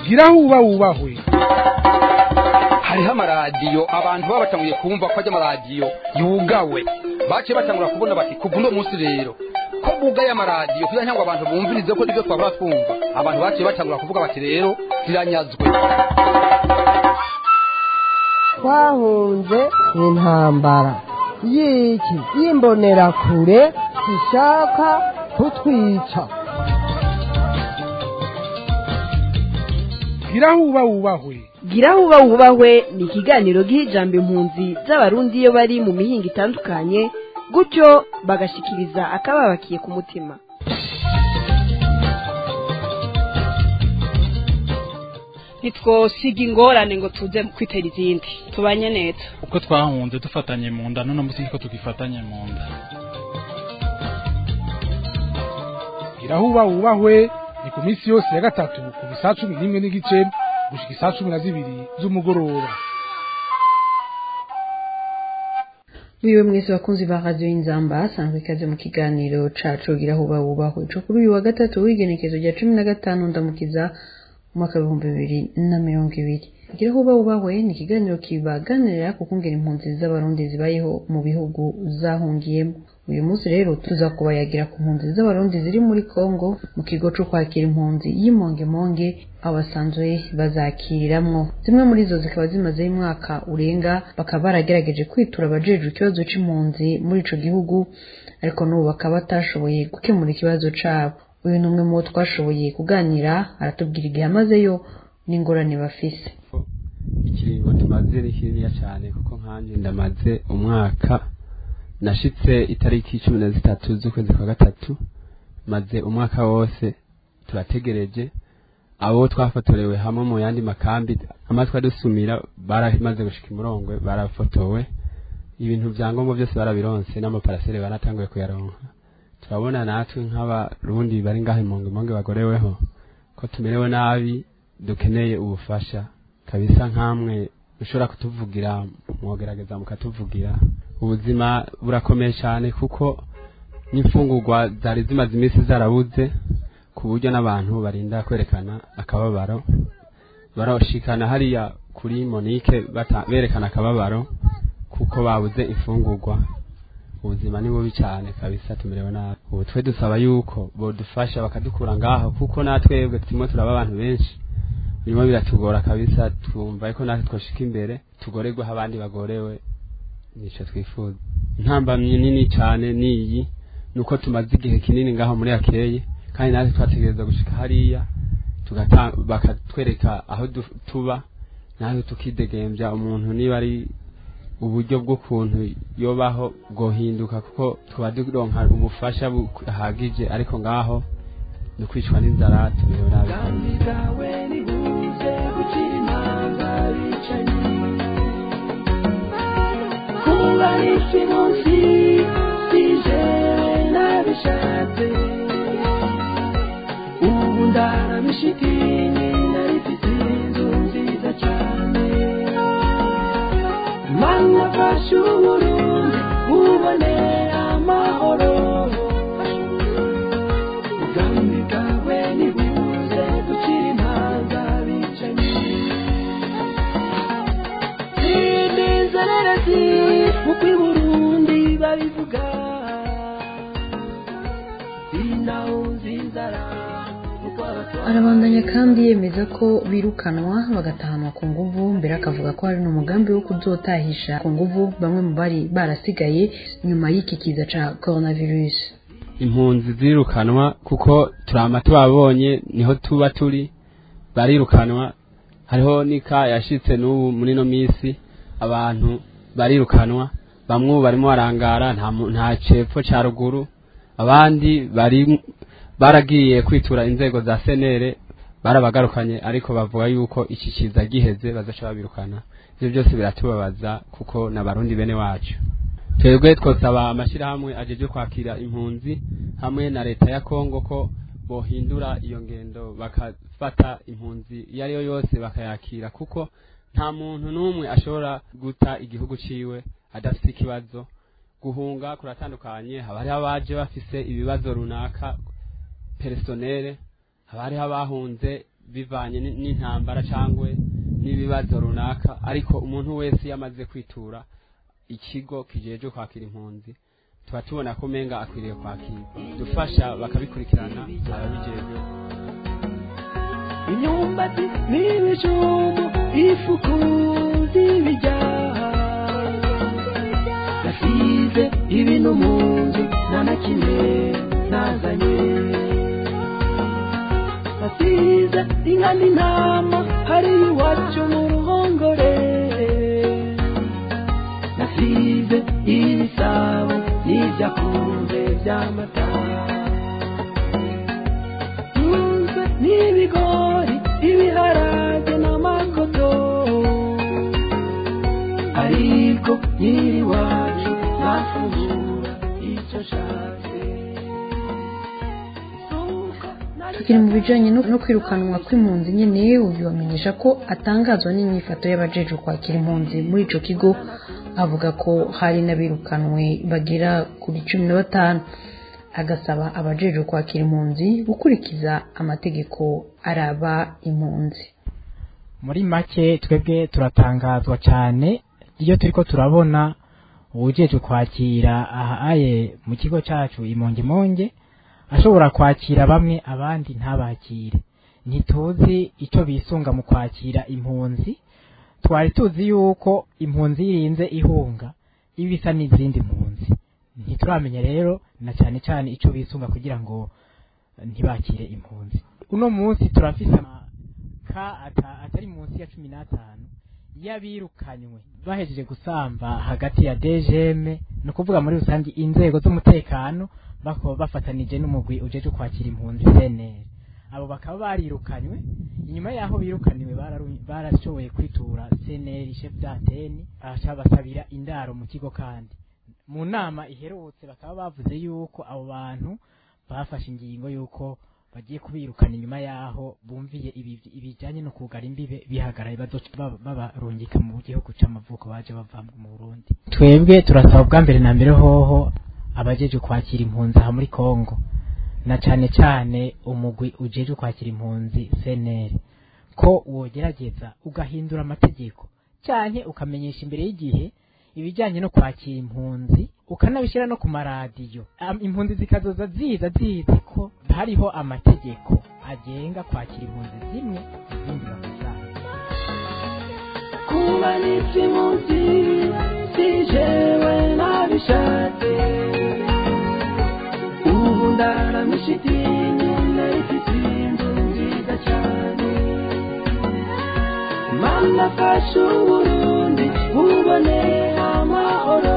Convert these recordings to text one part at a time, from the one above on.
gira huba wubahwe hariho amaradiyo abantu baba batanguye kumva ko ajya amaradiyo yugawe baciye batangura kubona bati kuva uno munsi rero ko bugaye amaradiyo kugira ngo abantu bumvirize ko nibyo twabura twumva abantu baciye batangura kuvuga bati rero ziranyazwe twahunze intambara y'iki y'imbonerakure zishaka kutwica gira huba wubahwe gira huba wubahwe ni ikiganiro giha ijambo impunzi z'abarundi iyo bari mu mihinga itandukanye gutyo bagashikiriza akababakiye ku mutima ntitwosiga ingorane ngo tuze kwitera izindi tubanye neza uko twahunze dufatanye mu nda none munsi niko tugifatanye mu nda gira huba wubahwe ni ku minsi yose ya gatatu kuva isaa cumi n'imwe n'igice gushika isaa cumi na zibiri z'umugoroba wiwe mwese bakunzi ba radio y'inzamba asanzwe ikaze mu kiganiro cacu gira huba wubahwe co kuri uyu wa gatatu w'igenekezo rya cumi na gatanu ndamukiza umwaka w'ibihumbi bibiri na mirongo ibiri gira huba wubahwe ni ikiganiro kibaganirira ku kungera impunzi z'abarundi zibayeho mu bihugu zahungiyemo uyu munsi rero tuza kubayagira ku mpunzi z'abarundi ziri muri kongo mu kigo co kwakira impunzi y'imongemonge abasanzwe bazakiriramwo zimwe muri zo zikaba zimazeho umwaka urenga bakaba baragerageje kwitura abajejwe ikibazo c'impunzi muri ico gihugu ariko n'ubu bakaba batashoboye gukemura ikibazo cabo uyu ni umwe mu bo twashoboye kuganira aratubwira igihe amazeyo n'ingorane bafise ikiringo tumaze ni kininiya cyane kuko nkanjye ndamaze umwaka nashitse itariki cumi na zitatu z'ukwezi kwa gatatu maze umwaka wose turategereje abo twafotorewe hamwe mu yandi makambi amatwi adusumira baramaze gushika imurongwe barafotowe ibintu byangombwa byose barabironse n'amaparasere baratanguye kuyaronka turabona natwe nk'abarundi bari ngaho imonge imonge bagoreweho ko tumerewe nabi dukeneye ubufasha kabisa nk'amwe ushobora kutuvugira mwogerageza mukatuvugira ubuzima burakomeye cyane kuko n'imfungurwa zari zimaze iminsi zarabuze ku buryo n'abantu barinda kwerekana akababaro barashikana hariya kuri monike berekana akababaro kuko babuze imfungurwa ubuzima ni bubi cyane kabisa tumerewe nabi ubu twe dusaba yuko bodufasha bakadukura ngaho kuko natwebwe turimo turaba abantu benshi birimo biratugora kabisa twumva ko natwe twoshika imbere tugorerwe aho abandi bagorewe nicyo twifuza intambamyi nini cyane niyi nuko tumaze igihe kinini ngaho muri akeye kandi natwe twategereza gushika hariya bakatwereka aho tuba natwe tukidegembya umuntu niba ari uburyo bw'ukuntu yobaho bwohinduka kuko tuba duronka ubufasha buhagije ariko ngaho ni ukwicwa n'inzara tumerewe nabi kubarisi munsi sije nabishatse ubu ndarabishikini narifite inzu nziza cyane mana fasha uburundi bubone amahoro ubwami bwawe nibuze gukira imanza bicanyi inezererezi uko i burundi babivuga inawuzi inzara arabandanya kandi yemeza ko birukanwa bagatahanwa ku nguvu mbere akavuga ko hari n'umugambi wo kuzotahisha ku nguvu bamwe mu bari barasigaye nyuma y'iki kiza ca coronavirus impunzi zirukanwa kuko turama tubabonye niho tuba turi barirukanwa hariho nika yashitse n'ubu muri no misi abantu barirukanwa bamwe ubu barimo barangara nta mu- nta cepfo ca ruguru abandi bari baragiye kwitura inzego za senere barabagarukanye ariko bavuga yuko iki kiza giheze bazaca babirukana ivyo byose biratubabaza kuko n'abarundi bene wacu twebwe twosaba amashyirahamwe ajeje kwakira impunzi hamwe na leta ya kongo ko bohindura iyo ngendo bakafata impunzi iyo ari yo yose bakayakira kuko nta muntu n'umwe ashobora guta igihugu ciwe adafite ikibazo guhunga kuratandukanye haba hariho abaje bafise ibibazo runaka personere haba hariho abahunze bivanye ni- n'intambara cyangwa n'ibibazo runaka ariko umuntu wese iyo amaze kwitura ikigo kijeje kwakira impunzi tuba tubona ko umenga akwiriye kwakirwa dufasha bakabikurikirana ababijejwe imyumbati n'ibijumbu ifuku z'ibijyaha nasize ibintu mu nzu nta na kimwe nazanye nasize inka n'intama hari iwacu mu ruhongore nasize ibisabo n'ibyakunze by'amata Ntunze n'ibigori ibiharage n'amakoto ariko nyiri wacu ntafungura icyo nshatse tukiri mu bijanye no no kwirukanwa kw'impunzi nyene uyu bamenyesha ko atangazwa n'inyifato y'abajeje kwakira impunzi muri ico kigo avuga ko hari n'abirukanwe bagera kuri cumi na batanu agasaba abajeje kwakira impunzi gukurikiza amategeko araba impunzi muri make twebwe turatangazwa cyane iyo turiko turabona uwujejwe kwakira ahaye mu kigo cacu imongemonge ashobora kwakira bamwe abandi ntabakire ntituzi ico bisunga mu kwakira impunzi twari tuzi yuko impunzi yirinze ihunga iba isa n'izindi mpunzi ntituramenya rero na cyane cyane ico bisunga kugira ngo ntibakire impunzi uno munsi turafise ka ata- atari munsi ya cumi n'atanu y'abirukanywe bahejeje gusamba hagati ya DGM ni ukuvuga muri rusange inzego z'umutekano bako bafatanije n'umugwi ujeje kwakira impunzi CNL abo bakaba barirukanywe inyuma yaho birukaniwe bararu- barashoboye kwitura CNL chef d'antenne aca basabira indaro mu kigo kandi mu nama iherutse bakaba bavuze yuko abo bantu bafashe ingingo yuko bagiye kubirukana inyuma yaho bumviye ibi- ibijyanye no kugara imbibe bihagaraye bazoca baba- babarungika mu gihugu c'amavuko baje bava mu Burundi twebwe turasaba bwa mbere na mbere hoho abajeje kwakira impunzi aha muri Kongo na cane cane umugwi ujeje kwakira impunzi CNL ko wogerageza ugahindura amategeko canke ukamenyesha imbere y'igihe ibijyanye no kwakira impunzi ukanabishyira no ku maradiyo Am- impunzi zikazoza ziza zizi ko hariho amategeko agenga kwakira impunzi zimwe izindi bakazanga kuba n'iby'impunzi si jewe nabishatse ubu ndaramisha idini narifite inzu nziza cyane mana fasha uburundi bubone amahoro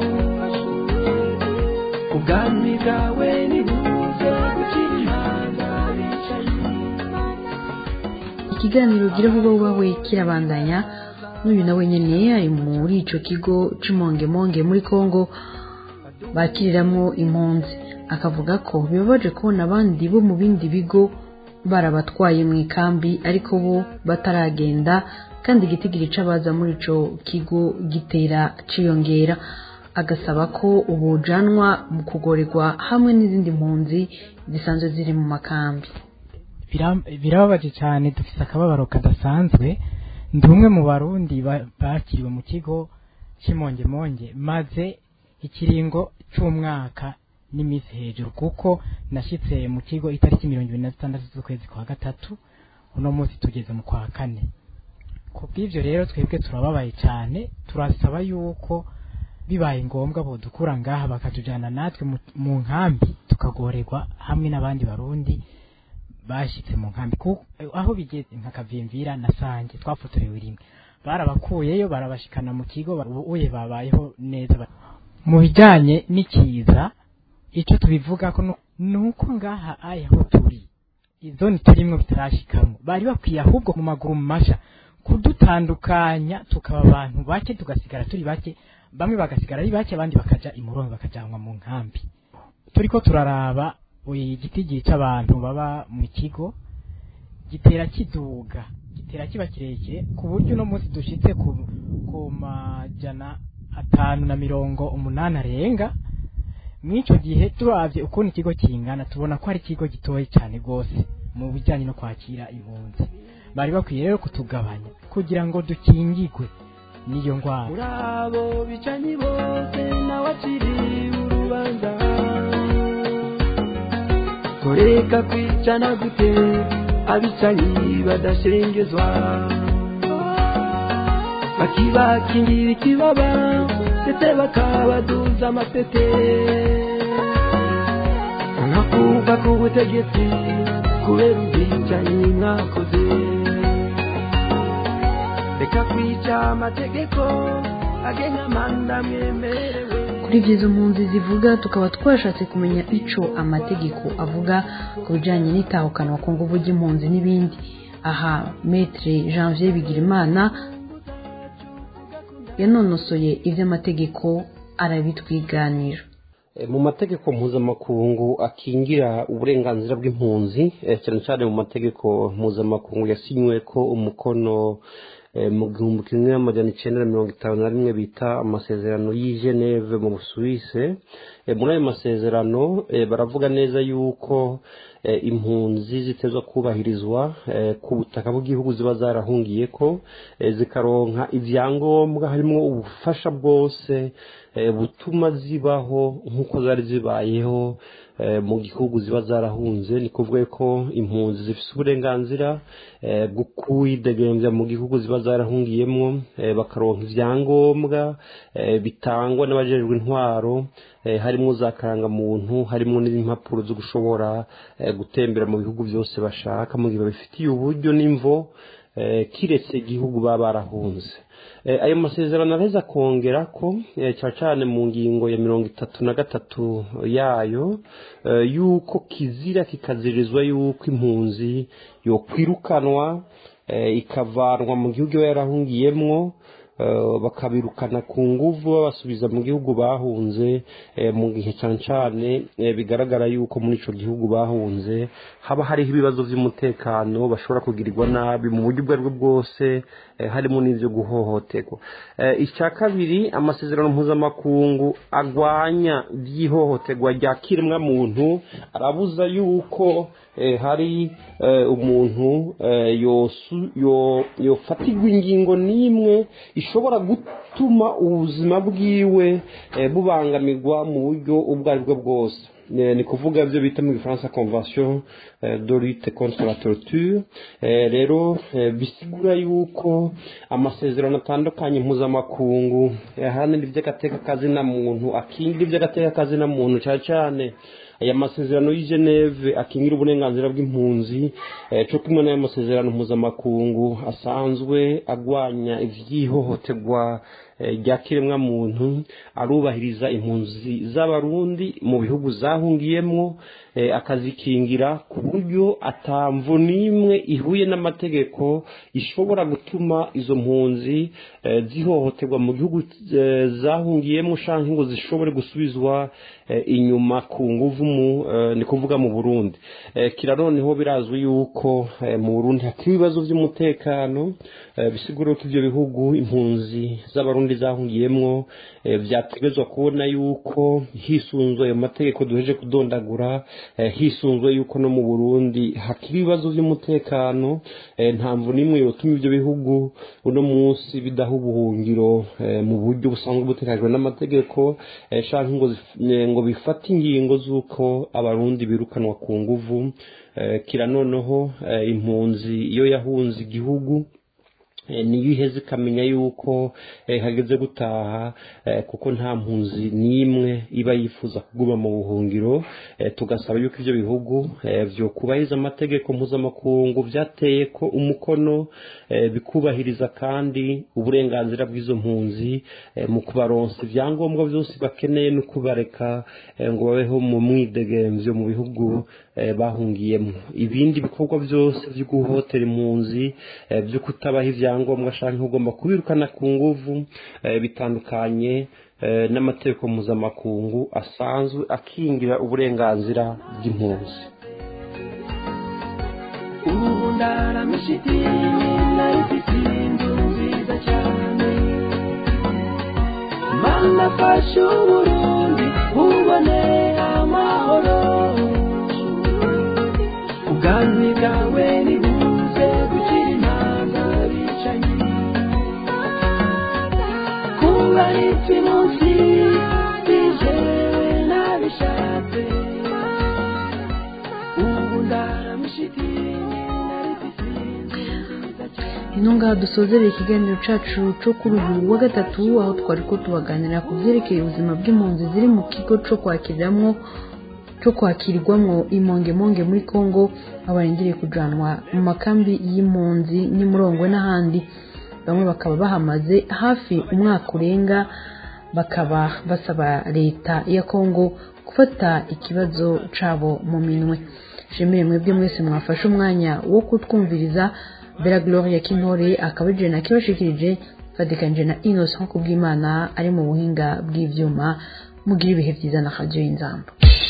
ubwami bwawe nibuze gukira imana bicaye ikiganiro gira vuba vuba kirabandanya n'uyu nawe nyene ari muri ico kigo c'umongemonge muri Kongo bakiriramwo impunzi akavuga ko bibabaje kubona abandi bo mu bindi bigo barabatwaye mu ikambi ariko bo bataragenda kandi igitigiri c'abaza muri ico kigo gitera ciyongera agasaba ko ubujanwa mu kugorerwa hamwe n'izindi mpunzi zisanzwe ziri mu makambi Biram- birababaje cyane dufise akababaro kadasanzwe ndi umwe mu barundi ba- bakiriwe mu kigo cy'imongemonge maze ikiringo c'umwaka n'iminsi hejuru kuko nashyitse mu kigo itariki mirongo ibiri na zitandatu z'ukwezi kwa gatatu uno munsi tugeze mu kwa kane ku bw'ibyo rero twebwe turababaye cyane turasaba yuko bibaye ngombwa bodukura ngaha bakatujyana natwe mu- mu nkambi tukagorerwa hamwe n'abandi barundi bashyitse mu nkambi Ku- aho bigeze nka kavimvira na sange twafotorewe rimwe barabakuyeyo barabashikana mu kigo ba- ubuye babayeho neza ba- mu bijyanye n'ikiza icyo tubivuga ko nu- ni uko ngaha aya aho turi izoni turimwo bitarashikamwo bari bakwiye ahubwo mu maguru masha kudutandukanya tukaba abantu bake tugasigara turi bake bamwe bagasigara ari bake abandi bakaja imurongo bakajanwa mu nkambi turiko turaraba igitigiri c'abantu baba mu kigo gitera kiduga gitera kiba kirekire ku buryo uno munsi dushitse ku, ku majana atanu na mirongo umunani arenga mw'ico gihe turavye ukuntu ikigo kingana tubona ko ari ikigo gitoyi cyane rwose mu bijyanye no kwakira impunzi bari bakwiye rero kutugabanya kugira ngo dukingigwe n'iyo ndwara muri abo bicanyi bose nawe akiriye urubanza koreka kwicana gute abicanyi badashengezwa bakibakingira ikibaba ndetse bakabaduza amapete nkakuka ku butegetsi kubera ubwicanyi mwakoze reka kwica amategeko agenga amanda mwemerewe kuri ibyo izo mpunzi zivuga tukaba twashatse kumenya ico amategeko avuga ku bijanye n'itahukanwa ku nguvu ry'impunzi n'ibindi aha metre janvier bigirimana yanonosoye ivy'amategeko arabitwiganira mu mategeko mpuzamakungu akingira uburenganzira bw'impunzi cyane cyane mu mategeko mpuzamakungu yasinywe ko umukono mu gihumbi kimwe amajana icyenda na mirongo itanu na rimwe bita amasezerano y'i geneve mu busuwise muri ayo masezerano baravuga neza yuko impunzi zitezwa kubahirizwa ku butaka bw'igihugu ziba zarahungiye ko zikaronka ibyangombwa harimo ubufasha bwose butuma zibaho nk'uko zari zibayeho mu gihugu ziba zarahunze ni kuvuga ko impunzi zifite uburenganzira bwo kwidegembya mu gihugu ziba zarahungiyemo bakaronka ibyangombwa bitangwa n'abajejwe intwaro harimo za karangamuntu harimo n'impapuro zo gushobora gutembera mu bihugu byose bashaka mu gihe babifitiye uburyo n'imvo kiretse igihugu baba barahunze ayo masezerano areza kongera ko cyane cyane mu ngingo ya mirongo itatu na gatatu yayo yuko kizira kikazirizwa yuko impunzi yokwirukanwa ikavanwa mu gihugu iba yarahungiyemwo bakabirukana ku nguvu babasubiza mu gihugu bahunze mu gihe cyane cyane bigaragara yuko muri icyo gihugu bahunze haba hariho ibibazo by'umutekano bashobora kugirirwa nabi mu buryo ubwo ari bwo bwose harimo n'ibyo guhohoterwa icya kabiri amasezerano mpuzamakungu arwanya by'ihohoterwa rya kiremwamuntu arabuza yuko hari umuntu yofatirwa ingingo n'imwe ishobora gutuma ubuzima bwiwe bubangamirwa mu buryo ubwo ari bwo bwose ni kuvuga ibyo bita mu gifaransa convention de lutte contre la torture rero bisigura yuko amasezerano atandukanye mpuzamakungu ahanini iby'agateka kazina muntu akingira iby'agateka kazina muntu cyane cyane aya masezerano y'i geneve akingira uburenganzira bw'impunzi cyo kumwe n'aya masezerano mpuzamakungu asanzwe agwanya iby'ihohoterwa rya kiremwamuntu arubahiriza impunzi z'abarundi mu bihugu zahungiyemo akazikingira ku buryo atamvu n'imwe ihuye n'amategeko ishobora gutuma izo mpunzi zihohoterwa mu gihugu zahungiyemo cyangwa ngo zishobore gusubizwa inyuma ku nguvu ni kuvuga mu burundi kira noneho birazwi yuko mu burundi hakiri ibibazo by'umutekano bisigura ko ibyo bihugu impunzi z'abarundi zahungiyemo byategetswe kubona yuko hisunzwe ayo mategeko duheje kudondagura hisunzwe yuko no mu burundi hakiri ibibazo by'umutekano nta mvu n'imwe yotuma ibyo bihugu uno munsi bidaha ubuhungiro mu buryo busanzwe buteganyijwe n'amategeko cyangwa ngo bifate ingingo z'uko abarundi birukanwa ku nguvu kira noneho impunzi iyo yahunze igihugu niyo iheze ikamenya yuko hageze gutaha kuko nta mpunzi n'imwe iba yifuza kuguma mu buhungiro tugasaba yuko ibyo bihugu byo kubahiriza amategeko mpuzamakungu byateye ko umukono bikubahiriza kandi uburenganzira bw'izo mpunzi mu kubaronsa ibyangombwa byose bakeneye no kubareka ngo babeho mu mwidegemvyo mu bihugu bahungiyemo ibindi bikorwa byose byo guhotera impunzi byo kutabaha ibyangombwa cyangwa ugomba kubirukana ku nguvu bitandukanye n'amategeko mpuzamakungu asanzwe akingira uburenganzira bw'impunzi ubu ndaramishiti nayifite inzu nziza cyane mana fasha uburundi ubone amahoro ubwanwi bwawe nibuze gukira imanza bicanyi kuba ritwi munsi bijewe nabishatse ubu ndaramushitini ino ngaha dusozereye ikiganiro cacu co kuri uyu wa gatatu aho twari ko tubaganira ku vyerekeye ubuzima bw'impunzi ziri mu kigo co kwakiriramwo co kwakirirwamwo imongemonge muri kongo aho barindiriye kujanwa mu makambi y'impunzi n'imurongwe n'ahandi bamwe bakaba bahamaze hafi umwaka urenga bakaba basaba leta ya kongo gufata ikibazo cabo mu minwe shemeye mwebwe mwese mwafashe umwanya wo kutwumviriza bera gloria kintore akaba ari jena kibashikirije fadikanije na innocent kubw'imana ari mu buhinga bw'ivyuma mugira ibihe vyiza na radio y'inzamba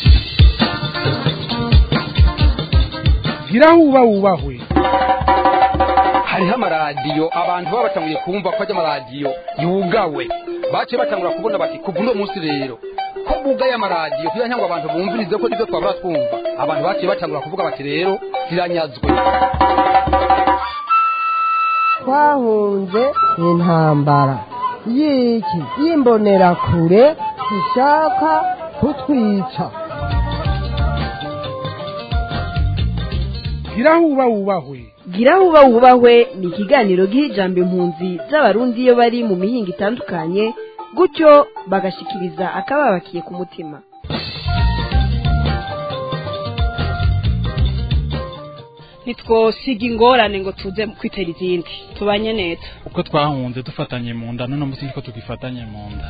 gira huba wubahwe hariho amaradiyo abantu baba batanguye kumva ko ajya amaradiyo yugawe baciye batangura kubona bati kuva uno munsi rero ko bugaye amaradiyo kugira ngo abantu bumvirize ko nibyo twabura twumva abantu baciye batangura kuvuga bati rero ziranyazwe twahunze intambara y'iki y'imbonerakure ishaka kutwica gira huba wubahwe gira huba wubahwe ni ikiganiro giha ijambo impunzi z'abarundi iyo bari mu mihinga itandukanye gutyo bagashikiriza akababakiye ku mutima ntitwosiga ingorane ngo tuze kwitera izindi tubanye neza uko twahunze dufatanye mu nda none munsi niko tugifatanye mu nda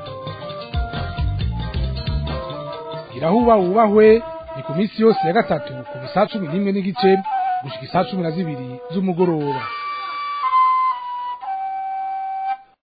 gira huba wubahwe ni ku minsi yose ya gatatu ku saa cumi n'imwe n'igice gushika isaa cumi na zibiri z'umugoroba